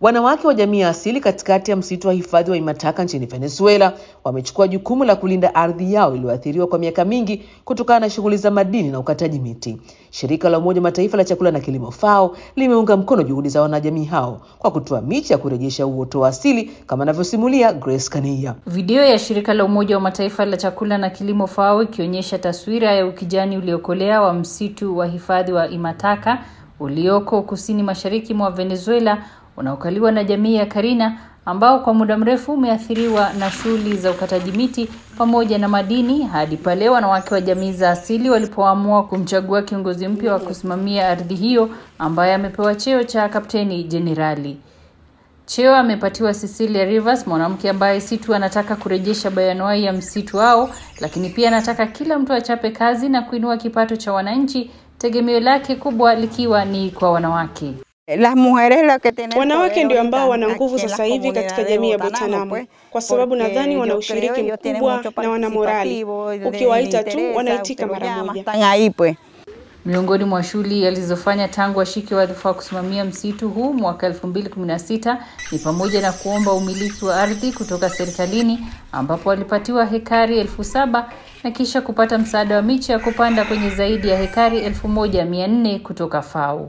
Wanawake wa jamii ya asili katikati ya msitu wa hifadhi wa Imataka nchini Venezuela wamechukua jukumu la kulinda ardhi yao iliyoathiriwa kwa miaka mingi kutokana na shughuli za madini na ukataji miti. Shirika la Umoja wa Mataifa la chakula na kilimo FAO limeunga mkono juhudi za wanajamii hao kwa kutoa miche ya kurejesha uoto wa asili kama anavyosimulia Grace Kania. Video ya shirika la Umoja wa Mataifa la chakula na kilimo FAO ikionyesha taswira ya ukijani uliokolea wa msitu wa hifadhi wa Imataka ulioko kusini mashariki mwa Venezuela unaokaliwa na jamii ya Karina ambao kwa muda mrefu umeathiriwa na shughuli za ukataji miti pamoja na madini hadi pale wanawake wa jamii za asili walipoamua kumchagua kiongozi mpya wa kusimamia ardhi hiyo ambaye amepewa cheo cha kapteni jenerali. Cheo amepatiwa Cecilia Rivers, mwanamke ambaye si tu anataka kurejesha bayanuai ya msitu wao, lakini pia anataka kila mtu achape kazi na kuinua kipato cha wananchi, tegemeo lake kubwa likiwa ni kwa wanawake. Wanawake ndio ambao wana nguvu sasa hivi katika jamii ya Botanamo, kwa sababu nadhani wana ushiriki mkubwa na wana morali. Ukiwaita tu wanaitika mara moja. Miongoni mwa shughuli alizofanya tangu ashike wadhifa wa kusimamia msitu huu mwaka 2016 ni pamoja na kuomba umiliki wa ardhi kutoka serikalini ambapo alipatiwa hekari elfu saba na kisha kupata msaada wa miche ya kupanda kwenye zaidi ya hekari elfu moja mia nne kutoka FAO.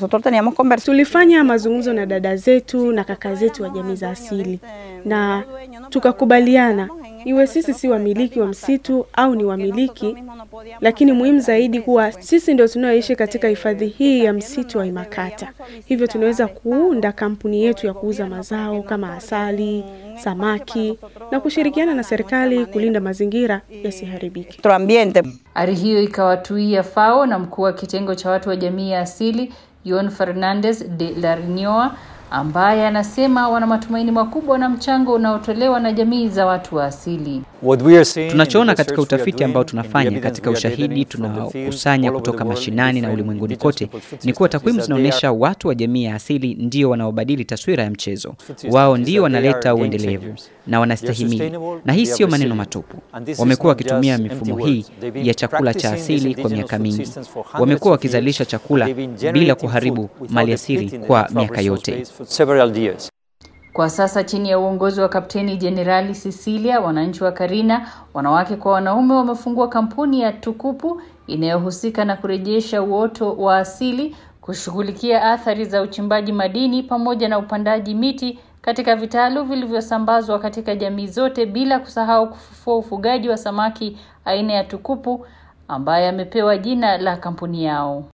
Tulifanya mazungumzo na dada zetu na kaka zetu wa jamii za asili na tukakubaliana iwe sisi si wamiliki wa msitu au ni wamiliki, lakini muhimu zaidi kuwa sisi ndio tunaoishi katika hifadhi hii ya msitu wa Imakata. Hivyo tunaweza kuunda kampuni yetu ya kuuza mazao kama asali, samaki na kushirikiana na serikali kulinda mazingira yasiharibike. Ari hiyo ikawatuia FAO na mkuu wa kitengo cha watu wa jamii ya asili Yon Fernandez de la Rinoa ambaye anasema wana matumaini makubwa na mchango unaotolewa na jamii za watu wa asili. Tunachoona katika utafiti ambao tunafanya katika ushahidi tunaokusanya kutoka mashinani na ulimwenguni kote ni kuwa takwimu zinaonyesha watu wa jamii ya asili ndio wanaobadili taswira ya mchezo. Wao ndio wanaleta uendelevu na wanastahimili, na hii sio maneno matupu. Wamekuwa wakitumia mifumo hii ya chakula cha asili kwa miaka mingi. Wamekuwa wakizalisha chakula bila kuharibu maliasili kwa miaka yote. Kwa sasa chini ya uongozi wa Kapteni Jenerali Cecilia, wananchi wa Karina, wanawake kwa wanaume, wamefungua kampuni ya Tukupu inayohusika na kurejesha uoto wa asili, kushughulikia athari za uchimbaji madini pamoja na upandaji miti katika vitalu vilivyosambazwa katika jamii zote, bila kusahau kufufua ufugaji wa samaki aina ya Tukupu ambaye amepewa jina la kampuni yao.